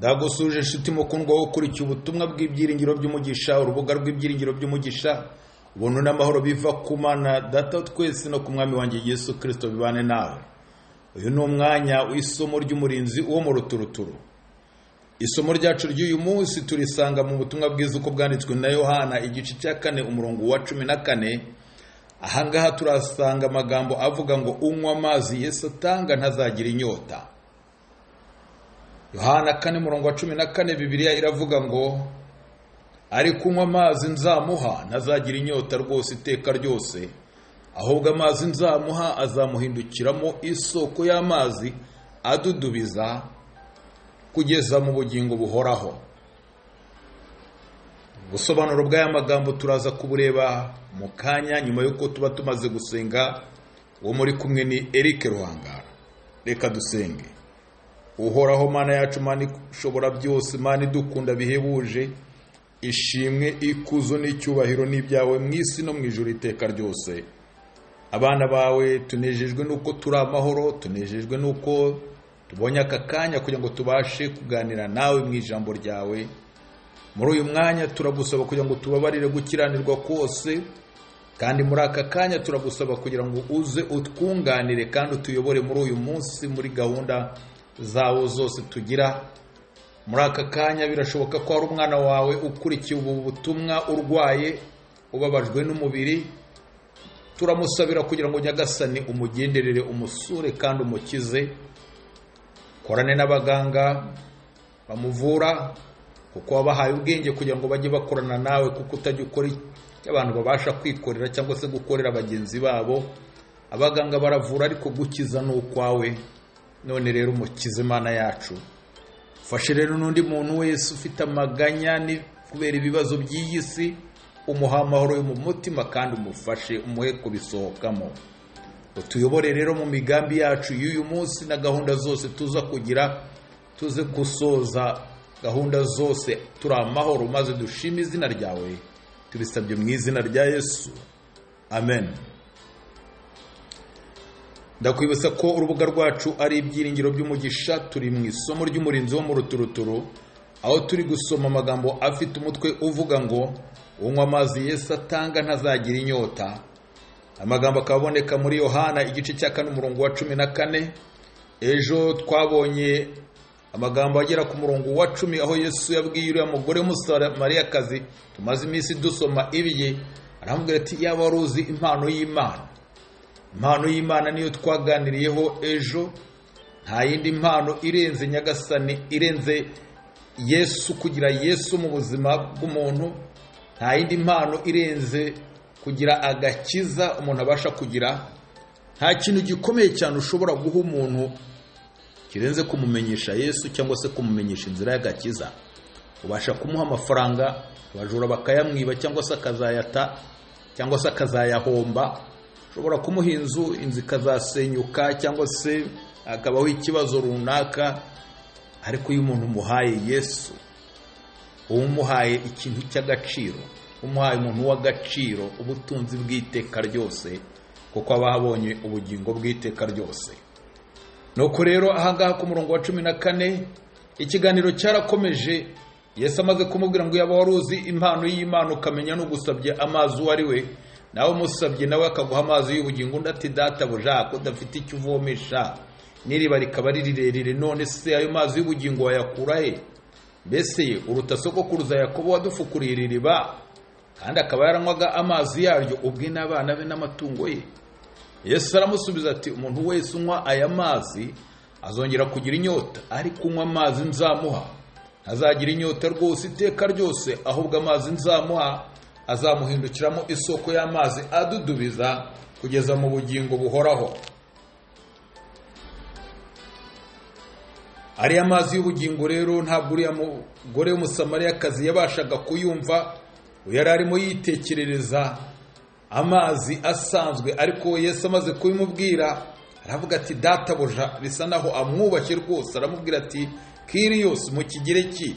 Ndagusuhuje inshuti mukundwa wo ukurikiye ubutumwa bw'ibyiringiro by'umugisha urubuga rw'ibyiringiro by'umugisha ubuntu n'amahoro biva ku mana data wa twese no ku mwami wanjye Yesu Kristo bibane nawe uyu ni umwanya w'isomo ry'umurinzi wo mu ruturuturu isomo ryacu ry'uyu munsi turisanga mu butumwa bwiza uko bwanditswe na Yohana igice cya kane umurongo wa cumi na kane ahangaha turasanga amagambo avuga ngo unywa amazi Yesu atanga ntazagira inyota Yohana kane murongo wa cumi na kane Bibiliya iravuga ngo ari kunywa amazi nzamuha ntazagira inyota rwose iteka ryose ahubwo amazi nzamuha azamuhindukiramo isoko y'amazi adudubiza kugeza mu bugingo buhoraho ubusobanuro bw'aya magambo turaza kubureba mu kanya nyuma y'uko tuba tumaze gusenga uwo muri kumwe ni Eric Ruhangara reka dusenge uhoraho mana yacu mana ishobora byose mana idukunda bihebuje ishimwe ikuzo n'icyubahiro n'ibyawe mu isi no mu ijoro iteka ryose abana bawe tunejejwe n'uko turi amahoro tunejejwe n'uko tubonye aka kanya kugira ngo tubashe kuganira nawe mu ijambo ryawe muri uyu mwanya turagusaba kugira ngo tubabarire gukiranirwa kose kandi muri aka kanya turagusaba kugira ngo uze utwunganire kandi utuyobore muri uyu munsi muri gahunda zawo zose tugira muri aka kanya birashoboka ko hari umwana wawe ukurikiye ubu butumwa urwaye ubabajwe n'umubiri turamusabira kugira ngo nyagasani umugenderere umusure kandi umukize korane n'abaganga bamuvura kuko wabahaye ubwenge kugira ngo bajye bakorana nawe kuko utajya ukora icyo abantu babasha kwikorera cyangwa se gukorera bagenzi babo abaganga baravura ariko gukiza ni ukwawe none rero umukize imana yacu fashe rero n'undi muntu wese ufite amaganya kubera ibibazo by'iyi si umuha amahoro yo mu mutima kandi umufashe umuhe kubisohokamo utuyobore rero mu migambi yacu y'uyu munsi na gahunda zose tuza kugira tuze gusoza gahunda zose turi amahoro maze dushime izina ryawe tubisabye mu izina rya yesu amen ndakwibutsa ko urubuga rwacu ari ibyiringiro by'umugisha turi mu isomo ry'umurinzi wo mu ruturuturu aho turi gusoma amagambo afite umutwe uvuga ngo unywa amazi Yesu atanga ntazagira inyota amagambo akaba aboneka muri yohana igice cya kane umurongo wa cumi na kane ejo twabonye amagambo agera ku murongo wa cumi aho yesu yabwiye uriya mugore w'umusamariyakazi tumaze iminsi dusoma ibiye aramubwira ati yaba wari uzi impano y'imana impano y'imana niyo twaganiriyeho ejo nta yindi mpano irenze nyagasani irenze yesu kugira yesu mu buzima bw'umuntu nta yindi mpano irenze kugira agakiza umuntu abasha kugira nta kintu gikomeye cyane ushobora guha umuntu kirenze kumumenyesha yesu cyangwa se kumumenyesha inzira y'agakiza ubasha kumuha amafaranga abajura bakayamwiba cyangwa se akazayata cyangwa se akazayahomba ushobora kumuha inzu inzu ikazasenyuka cyangwa se akabaho ikibazo runaka ariko iyo umuntu umuhaye yesu uba umuhaye ikintu cy'agaciro umuhaye umuntu w'agaciro ubutunzi bw'iteka ryose kuko aba abonye ubugingo bw'iteka ryose nuko rero ahangaha ku murongo wa cumi na kane ikiganiro cyarakomeje yesu amaze kumubwira ngo yaba wari uzi impano y'imana ukamenya n'ugusabye amazi uwo ari we nawe umusabye nawe akaguha amazi y'ubugingo undi ati databuja ko udafite icyo uvomesha n'iriba rikaba ari rirerire none se ayo mazi y'ubugingo wayakura he mbese uruta sokokuruza yakobo wadufukuriye iri riba kandi akaba yaranywaga amazi yaryo ubwe n'abana be n'amatungo ye yesu aramusubiza ati umuntu wese unywa aya mazi azongera kugira inyota ariko unywa amazi nzamuha ntazagira inyota rwose iteka ryose ahubwo amazi nzamuha azamuhindukiramo isoko y'amazi adudubiza kugeza mu bugingo buhoraho ariya mazi y'ubugingo rero ntabwo uriya mugore w'umusamariyakazi yabashaga kuyumva yari arimo yitekerereza amazi asanzwe ariko Yesu amaze kubimubwira aravuga ati databuja bisa naho amwubashye rwose aramubwira ati kiriyose mu kigereki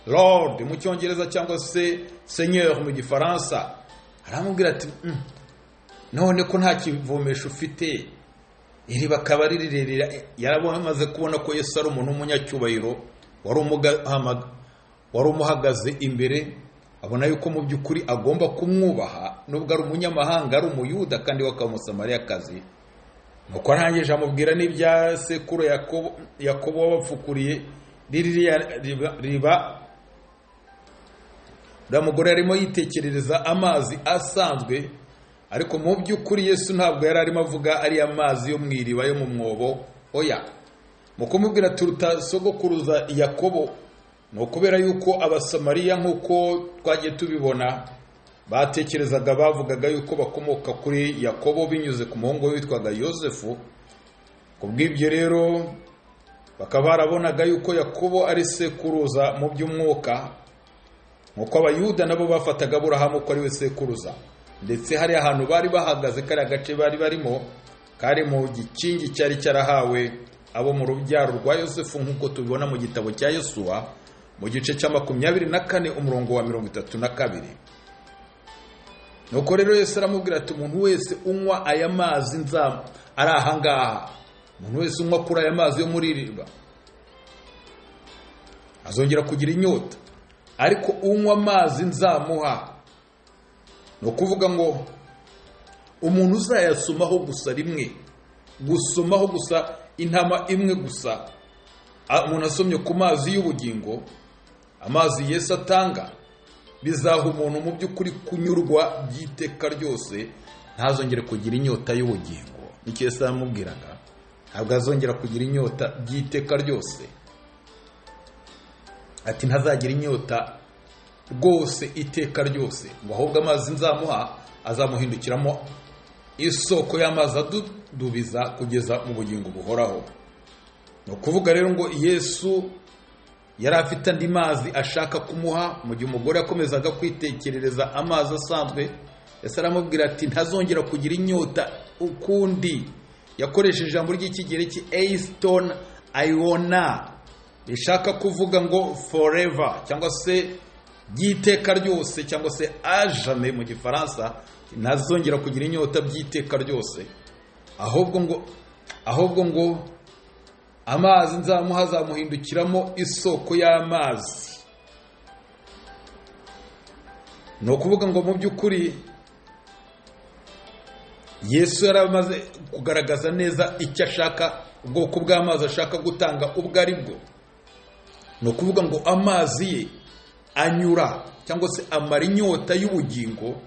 lord mu cyongereza cyangwa se seigneur mu gifaransa aramubwira ati none ko nta kivomesho ufite iri bakaba ari rirerire yaramaze kubona ko yesu ari umuntu w'umunyacyubahiro wari umuga- wari umuhagaze imbere abona yuko mu by'ukuri agomba kumwubaha nubwo ari umunyamahanga ari umuyuda kandi w'akamusamariyakazi nuko arangije amubwira n'ibya sekuru Yakobo- yakobo wabapfukuriye ririya riba- riba uriya mugore arimo yitekerereza amazi asanzwe ariko mu by'ukuri yesu ntabwo yari arimo avuga ariya mazi yo mu iriba yo mu mwobo oya mu kumubwira turuta sogokuruza yakobo ni ukubera yuko abasamariya nk'uko twagiye tubibona batekerezaga bavugaga yuko bakomoka kuri yakobo binyuze ku muhungu we witwaga yosefu ku bw'ibyo rero bakaba barabonaga yuko yakobo ari sekuruza mu by'umwuka nk'uko abayuda nabo bafataga aburahamu ko ari we sekuruza ndetse hari ahantu bari bahagaze kariya gace bari barimo kari mu gikingi cyari cyarahawe abo mu rubyaro rwa yosefu nk'uko tubibona mu gitabo cya yosuwa mu gice cya makumyabiri na kane umurongo wa mirongo itatu na kabiri nuko rero yesu aramubwira ati umuntu wese unywa aya mazi nza ari ahangaha umuntu wese unywa kuri aya mazi yo muri iri riba azongera kugira inyota ariko unywa amazi nzamuha ni ukuvuga ngo umuntu uzayasomaho gusa rimwe gusomaho gusa intama imwe gusa A- umuntu asomye ku mazi y'ubugingo amazi yesu atanga bizaha umuntu mu by'ukuri kunyurwa by'iteka ryose ntazongere kugira inyota y'ubugingo nicyo yesu yamubwiraga ntabwo azongera kugira inyota by'iteka ryose ati ntazagira inyota rwose iteka ryose ngo ahubwo amazi nzamuha azamuhindukiramo isoko y'amazi adudubiza kugeza mu bugingo buhoraho ni ukuvuga rero ngo yesu yari afite andi mazi ashaka kumuha mu gihe umugore yakomezaga kwitekerereza amazi asanzwe yasi aramubwira ati ntazongera kugira inyota ukundi yakoresheje ijambo ry'ikigereki eisitoni ayibona rishaka kuvuga ngo forever cyangwa se by'iteka ryose cyangwa se ajame mu gifaransa ntazongera kugira inyota by'iteka ryose ahubwo ngo ahubwo ngo amazi nzamuha azamuhindukiramo isoko y'amazi ni ukuvuga ngo mu by'ukuri yesu yari amaze kugaragaza neza icyo ashaka ubwoko bw'amazi ashaka gutanga ubwo ari bwo ni ukuvuga ngo amazi ye anyura cyangwa se amara inyota y'ubugingo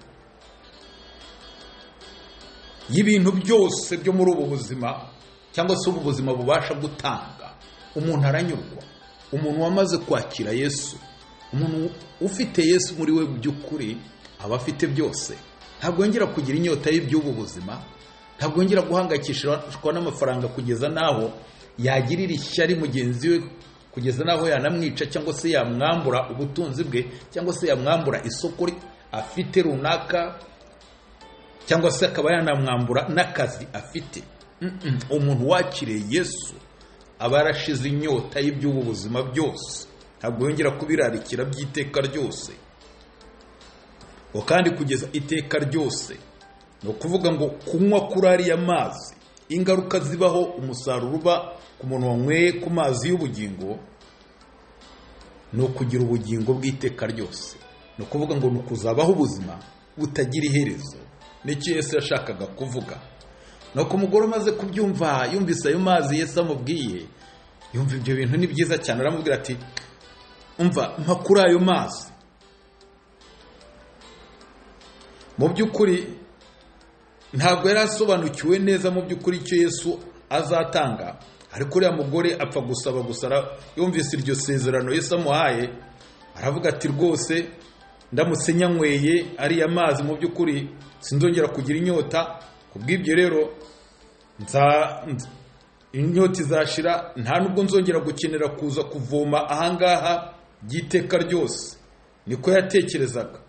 y'ibintu byose byo muri ubu buzima cyangwa se ubu buzima bubasha gutanga umuntu aranyurwa umuntu wamaze kwakira yesu umuntu ufite yesu muri we by'ukuri aba afite byose ntabwo yongera kugira inyota y'iby'ubu buzima ntabwo yongera guhangayikishwa n'amafaranga kugeza n'aho yagirira ishyari mugenzi we kugeza n'aho yanamwica cyangwa se yamwambura ubutunzi bwe cyangwa se yamwambura isoko afite runaka cyangwa se akaba yanamwambura n'akazi afite Mm-mm. umuntu wakiriye yesu aba yarashize inyota y'iby'ubu buzima byose ntabwo yongera kubirarikira by'iteka ryose ngo kandi kugeza iteka ryose ni ukuvuga ngo kunywa kuri ariya mazi ingaruka zibaho umusaruro uba ku muntu wanyweye ku mazi y'ubugingo ni ukugira ubugingo bw'iteka ryose ni ukuvuga ngo ni ukuzabaho ubuzima butagira iherezo nicyo yesu yashakaga kuvuga nuko umugore umaze kubyumva yumvise ayo mazi yesu amubwiye yumva ibyo bintu ni byiza cyane aramubwira ati umva mpa kuri ayo mazi mu by'ukuri ntabwo yari asobanukiwe neza mu by'ukuri icyo yesu azatanga ariko uriya mugore apfa gusaba gusa ara- yumvise iryo sezerano yesu amuhaye aravuga ati rwose ndamutse nyanyweye ariya mazi mu by'ukuri sinzongera kugira inyota ku bw'ibyo rero nza nz- inyota izashira nta nubwo nzongera gukenera kuza kuvoma ahangaha by'iteka ryose niko yatekerezaga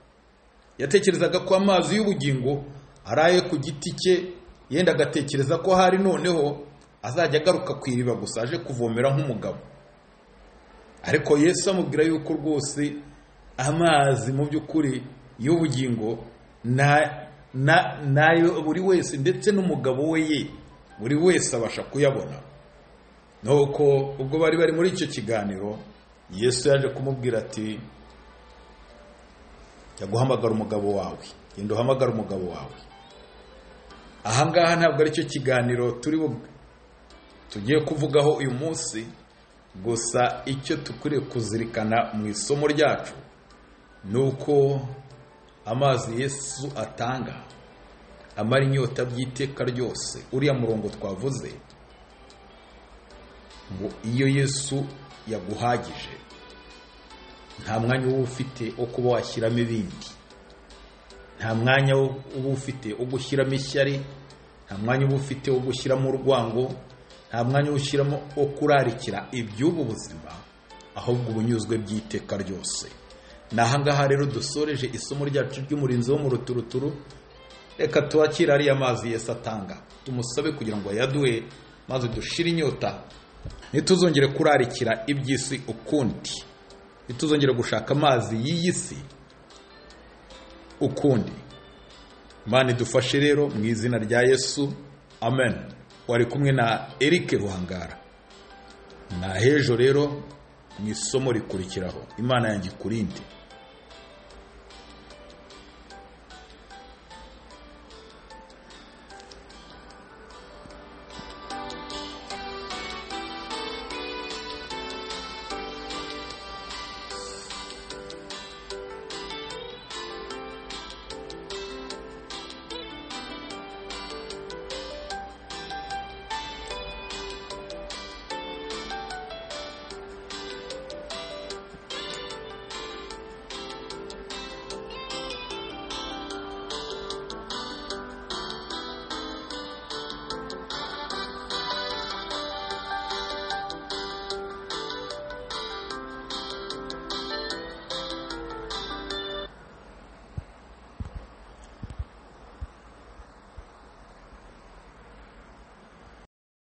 yatekerezaga ko amazi y'ubugingo araye ku giti cye yenda agatekereza ko hari noneho azajya agaruka ku iriba gusa aje kuvomera nk'umugabo ariko yesu amubwira yuko rwose amazi mu by'ukuri y'ubugingo na- na- nayo buri wese ndetse n'umugabo we ye buri wese abasha kuyabona nuko ubwo bari bari muri icyo kiganiro yesu yaje kumubwira ati jya guhamagara umugabo wawe genda uhamagara umugabo wawe ahangaha ntabwo aricyo kiganiro turi bu- tugiye kuvugaho uyu munsi gusa icyo dukwiriye kuzirikana mu isomo ryacu ni uko amazi yesu atanga amara inyota by'iteka ryose uriya murongo twavuze ngo iyo yesu yaguhagije nta mwanya uba ufite wo kuba washyiramo ibindi nta mwanya uba ufite wo gushyiramo ishyari nta mwanya uba ufite wo gushyiramo urwango nta mwanya uba ushyiramo wo kurarikira iby'ubu buzima ahubwo ubunyuzwe by'iteka ryose ni ahangaha rero dusoreje isomo ryacu ry'umurinzi wo mu ruturuturu reka tubakire ariya mazi yesu atanga tumusabe kugira ngo ayaduhe maze dushire inyota ntituzongere kurarikira iby'isi ukundi ntituzongere gushaka amazi y'iyi si ukundi imana idufashe rero mu izina rya yesu amen wari kumwe na eric ruhangara na hejo rero mu isomo rikurikiraho imana yanjye ikurinde